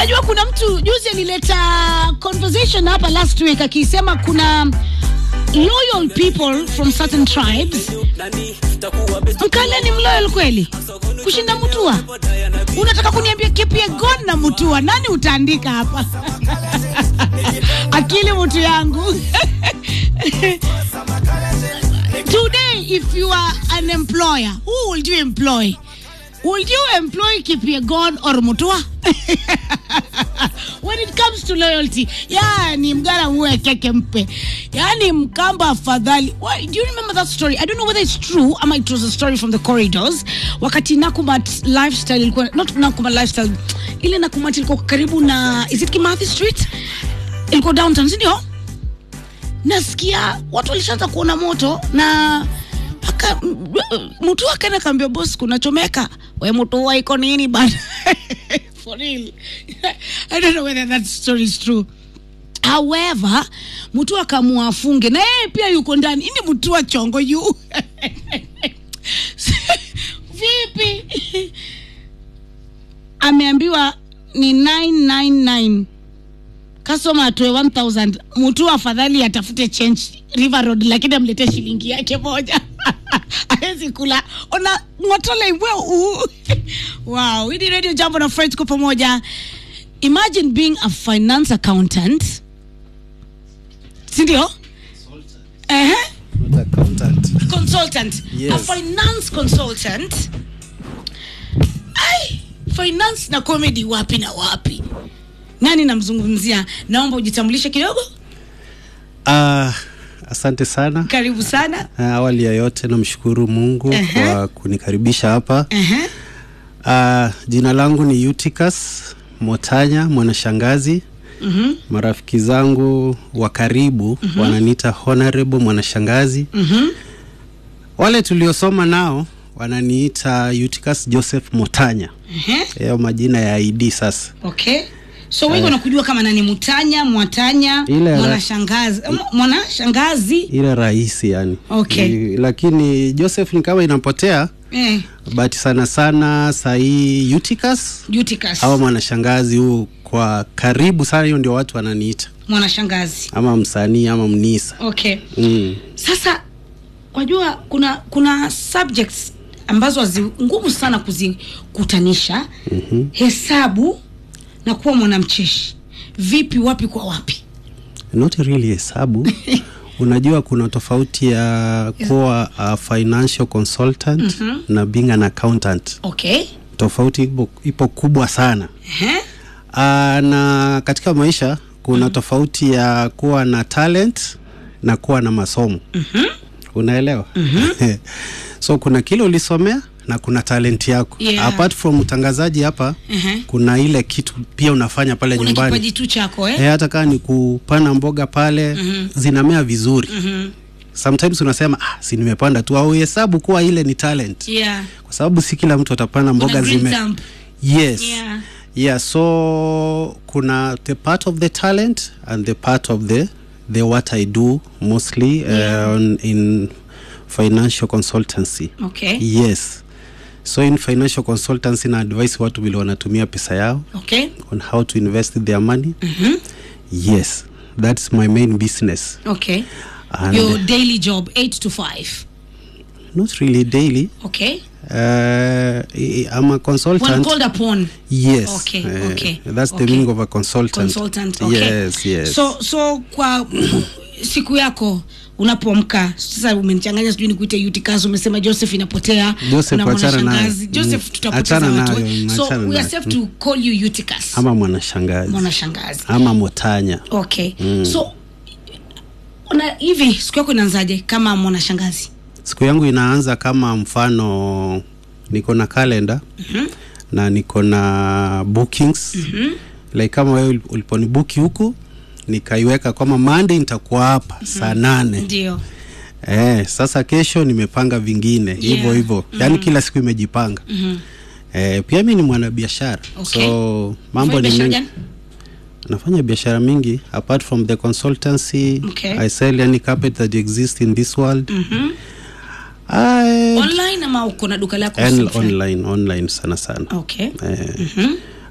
Unajua kuna mtu juzi alileta conversation hapa last week akisema kuna loyal people from certain tribes. Mkale ni mloyal kweli kushinda Mutua? Unataka kuniambia Kipyegon na Mutua, nani utaandika hapa? Akili mtu yangu Today, if you are an employer, who would you employ? Would you employ Kipyegon or Mutua? When it comes to loyalty, yani mgara muwe keke mpe, yani mkamba afadhali. Why, do you remember that story? I don't know whether it's true ama it was a story from the corridors. Wakati Nakumat lifestyle ilikuwa not Nakumat lifestyle, ile Nakumat ilikuwa karibu na is it Kimathi Street? Ilikuwa downtown, si ndio? nasikia watu walishaanza kuona moto na aka mtu akaenda kaambia boss kunachomeka we mtu wa iko nini bana for real i don't know whether that story is true however mtu akamua afunge na yeye pia yuko ndani ini mtu wa chongo yu vipi ameambiwa ni 999 customer atoe 1000 mtu afadhali atafute change river road lakini amlete shilingi yake moja awezi kula ona ngotole imwe uu wow hii ni radio jambo na fred kwa pamoja imagine being a finance accountant sindio uh-huh. Not accountant. consultant Yes. a finance consultant ai finance na comedy wapi na wapi nani namzungumzia naomba ujitambulishe kidogo Ah, asante sana. karibu sana Ah, awali ya yote namshukuru Mungu Ehe. kwa kunikaribisha hapa. uh-huh. Ah, jina langu ni Eutychus Motanya mwanashangazi. Mhm. Marafiki zangu wa karibu wananiita honorable mwanashangazi. Mhm. Wale tuliosoma nao wananiita Eutychus Joseph Motanya. Uh-huh. Hayo majina ya ID sasa. okay so wengi wanakujua kama nani mutanya mwatanya Ile ra- mwanashangazi mwanashangazi Ile rahisi yani. Okay. Ni- Lakini Joseph ni kama inapotea eh, but sana sana sahii Eutychus Eutychus. au mwanashangazi huu kwa karibu sana, hiyo ndio watu wananiita mwanashangazi ama msanii ama mnisa okay mm. sasa wajua kuna kuna subjects ambazo hazi ngumu sana kuzikutanisha mm-hmm. hesabu na kuwa mwanamcheshi vipi wapi kwa wapi not really hesabu unajua kuna tofauti ya kuwa a financial consultant mm-hmm. na being an accountant okay tofauti ipo, ipo kubwa sana Ehe. Aa, na katika maisha kuna tofauti ya kuwa na talent na kuwa na masomo mm-hmm. unaelewa mm-hmm. so kuna kile ulisomea na kuna talent yako Yeah. apart from utangazaji hapa Ehe. kuna ile kitu pia unafanya pale una nyumbani kipaji tu chako eh? e, hata kaa ni kupanda mboga pale mm-hmm. zinamea vizuri Mhm. sometimes unasema ah, si nimepanda tu au hesabu kuwa ile ni talent yeah. kwa sababu si kila mtu atapanda Kuna mboga green zime thumb. yes Yeah. yeah so kuna the part of the talent and the part of the the what i do mostly Yeah. uh, on, in financial consultancy okay yes so in financial consultancy na advice watu vile wanatumia pesa yao okay on how to invest their money Mhm. yes that's my main business okay and your daily job 8 to 5 not really daily okay uh, i'm a when consultant called upon yes Okay, uh, okay, that's the okay. meaning of a consultant consultant okay. yes yes so so kwa siku yako unapoamka sasa umenichanganya sijui nikuite Eutychus umesema Joseph inapotea Joseph, kuna achana nayo. mwanashangazi Joseph Mm, tutapoteza achana watu nayo, eh. so achana we are nayo. safe to call you Eutychus ama mwanashangazi mwanashangazi ama motanya okay so una hivi siku yako inaanzaje kama mwanashangazi siku yangu inaanza kama mfano niko na kalenda mm-hmm. na niko na bookings mm-hmm. like kama wewe uliponibuki huku nikaiweka kwama monday nitakuwa hapa mm-hmm. saa nane ndio eh, sasa kesho nimepanga vingine hivyo Yeah. hivyo yaani kila siku imejipanga Mhm. eh, pia mi ni mwanabiashara Okay. so mambo Unafanya ni biashara mengi gani? nafanya biashara mingi apart from the consultancy Okay. i sell any carpet that exists in this world Mhm. I, online ama uko na duka lako and sehemu fulani? online online sana sana okay eh, Mhm.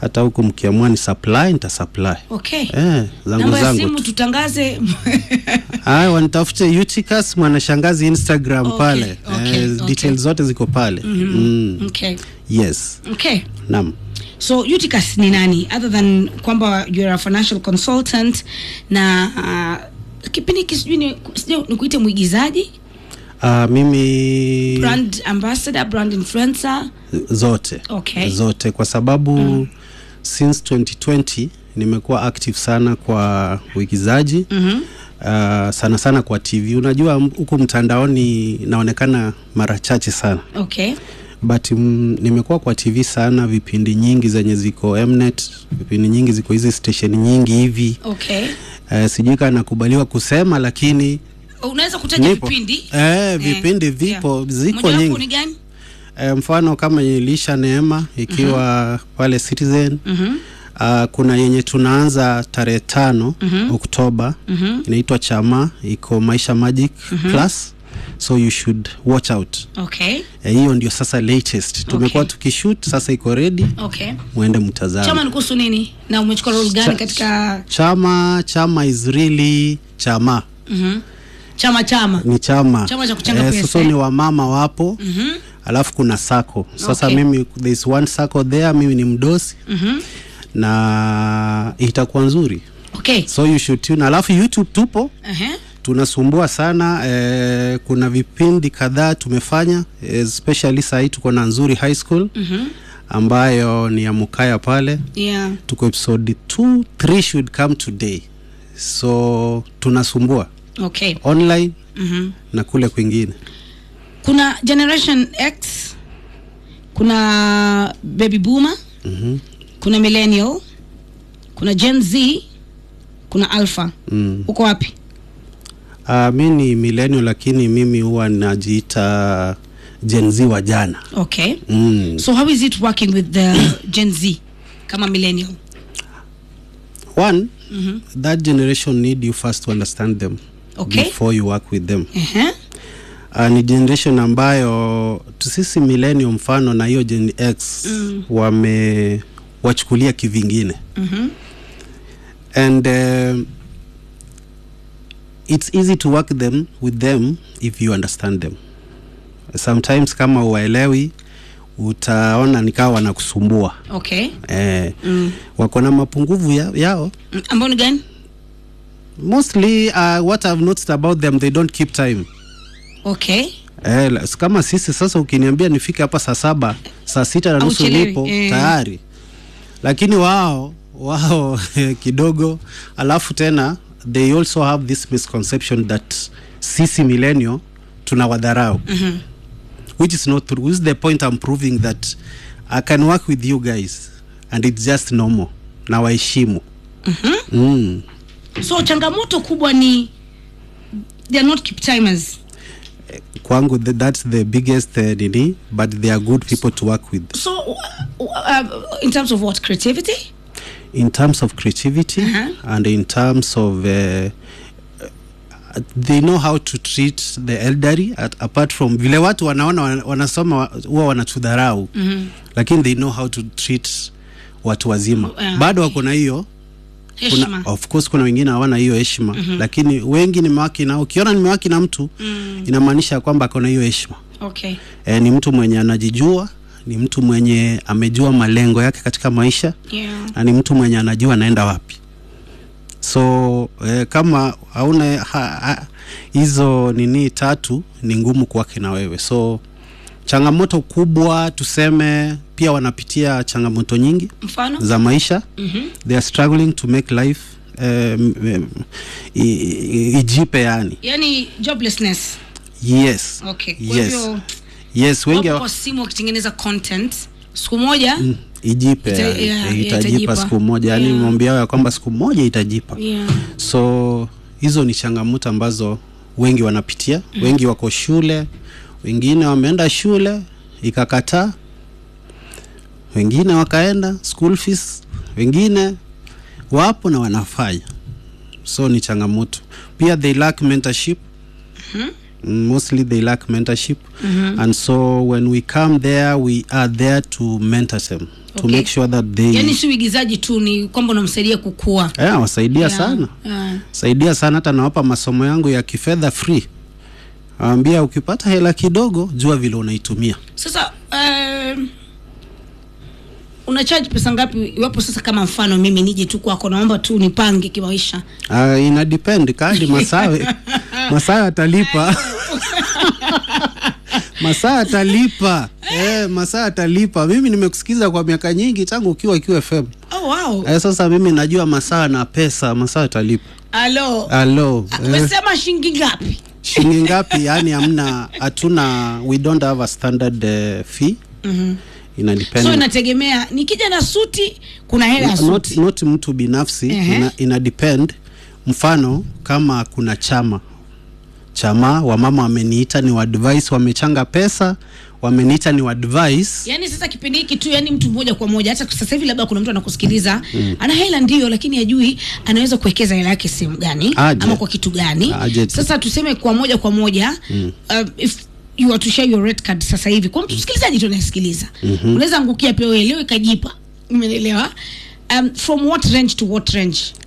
hata huku mkiamua ni supply nita supply okay eh, zangu namba ya zangu simu tu. tutangaze Haya, wanitafute Eutychus mwanashangazi Instagram Okay, pale okay, eh, okay. details zote ziko pale mm. okay yes okay naam so Eutychus ni nani other than kwamba you're a financial consultant na uh, kipindi hiki sijui ni- sijui nikuite mwigizaji uh, mimi brand ambassador brand influencer zote Okay. zote kwa sababu mm. since 2020 nimekuwa active sana kwa uigizaji mm-hmm. uh, sana sana kwa tv unajua m- huku mtandaoni naonekana mara chache sana okay but mm, nimekuwa kwa tv sana vipindi nyingi zenye ziko mnet vipindi nyingi ziko hizi station nyingi hivi okay uh, sijui kaa nakubaliwa kusema lakini unaweza kutaja nipo. vipindi eh, vipindi Eh, vipo yeah. ziko Mojawapo nyingi ni gani e, mfano kama ilisha neema ikiwa mm-hmm. pale citizen mm-hmm. Uh, kuna yenye tunaanza tarehe tano mm-hmm. oktoba mm-hmm. inaitwa chama iko maisha magic mm-hmm. plus so you should watch out okay Eh, hiyo ndio sasa latest tumekuwa Okay. tukishoot sasa iko ready okay mwende mtazame chama ni kuhusu nini na umechukua role gani Cha- katika chama chama is really chama Mhm. chama chama ni chama, Chama cha kuchanga pesa, sasa eh? ni wamama wapo mm-hmm. alafu kuna sako sasa Okay. mimi there is one sako there mimi ni mdosi mm-hmm. na itakuwa nzuri okay so you should tune alafu youtube tupo uh-huh. tunasumbua sana eh, kuna vipindi kadhaa tumefanya especially sahii tuko na nzuri high school mm-hmm. ambayo ni ya mukaya pale yeah tuko episode 2 3 should come today so tunasumbua okay online mm-hmm. na kule kwingine kuna generation x kuna baby boomer mm-hmm. kuna millennial kuna gen z kuna alpha mm. uko wapi uh, mi ni millennial lakini mimi huwa najiita Gen Z wa jana okay mm. so how is it working with the gen z kama millennial one mm-hmm. that generation need you first to understand them Okay. before you work with them uh-huh. uh, ni generation ambayo tu sisi millennium mfano na hiyo gen x mm. wame wachukulia kivingine Mhm. and um, it's easy to work them with them if you understand them sometimes kama uwaelewi utaona nikawa wanakusumbua okay eh, mm. wako na mapunguvu ya, yao Mm, ambao ni gani mostly uh, what i've noticed about them they don't keep time okay Eh, la- s- kama sisi sasa ukiniambia nifike hapa saa saba saa sita na nusu Hauchelewi, nipo eh. tayari lakini wao wao kidogo alafu tena they also have this misconception that sisi millennial tuna wadharau mm-hmm. which is not true which is the point i'm proving that i can work with you guys and it's just normal na waheshimu mm-hmm. mm. so changamoto kubwa ni they are not keep timers kwangu th- that's the biggest uh, nini but they are good people to work with so uh, uh, in terms of what creativity in terms of creativity Uh-huh. and in terms of uh, they know how to treat the elderly at, apart from vile watu wanaona wana- wanasoma wa- huwa wanatudharau mm-hmm. lakini they know how to treat watu wazima Ah, bado wako na hiyo kuna, heshima of course kuna wengine hawana hiyo heshima mm-hmm. lakini wengi nimewaki nao ukiona nimewaki na mtu mm. inamaanisha kwamba akona hiyo heshima okay e, ni mtu mwenye anajijua ni mtu mwenye amejua malengo yake katika maisha yeah na ni mtu mwenye anajua anaenda wapi so eh, kama hauna ha- ha- hizo nini tatu ni ngumu kwake na wewe so changamoto kubwa tuseme pia wanapitia changamoto nyingi mfano za maisha mm-hmm. they are struggling to make life um, um, i- i- ijipe yani yani joblessness yes okay kwa yes hivyo yes wengi wapo wa- kwa simu wakitengeneza content siku moja Mm, ijipe Ita- yani, yeah, eh, yeah, itajipa itajipa. siku moja yani Yeah. maombi yao ya kwamba siku moja itajipa yeah so hizo ni changamoto ambazo wengi wanapitia mm. wengi wako shule wengine wameenda shule ikakataa wengine wakaenda school fees wengine wapo na wanafanya so ni changamoto pia they lack mentorship Mm, mostly they lack mentorship mm-hmm. and so when we come there we are there to mentor them to Okay. make sure that they yani si uigizaji tu ni kwamba unamsaidia kukua yeah, wasaidia Yeah, sana yeah. saidia sana hata nawapa masomo yangu ya kifedha free awambia ukipata hela kidogo jua vile unaitumia sasa um, una charge pesa ngapi iwapo sasa kama mfano mimi nije tu kwako naomba tu nipange kimaisha uh, ina depend kadi masawe masawe atalipa masaa atalipa eh, masaa atalipa mimi nimekusikiza kwa miaka nyingi tangu ukiwa QFM oh, wow. eh, sasa mimi najua masaa na pesa masaa atalipa alo alo Ah, eh, umesema shilingi ngapi shilingi ngapi yani hamna hatuna we don't have a standard uh, fee mm-hmm. ina so depend inategemea nikija na suti kuna hela ya not, suti not mtu binafsi Ehe. ina, ina depend mfano kama kuna chama chama wamama wameniita ni wadvice wamechanga pesa wameniita ni wadvice yaani sasa kipindi hiki tu yani mtu moja kwa moja hata sasa hivi labda kuna mtu anakusikiliza mm. ana hela ndio lakini hajui anaweza kuwekeza hela yake sehemu gani Aje. ama kwa kitu gani Aje tu. sasa tuseme kwa moja kwa moja mm. uh, if you are to share your red card sasa hivi kwa mtu msikilizaji tu anayesikiliza mm-hmm. unaweza angukia pia wewe leo ikajipa umeelewa um, from what range to what range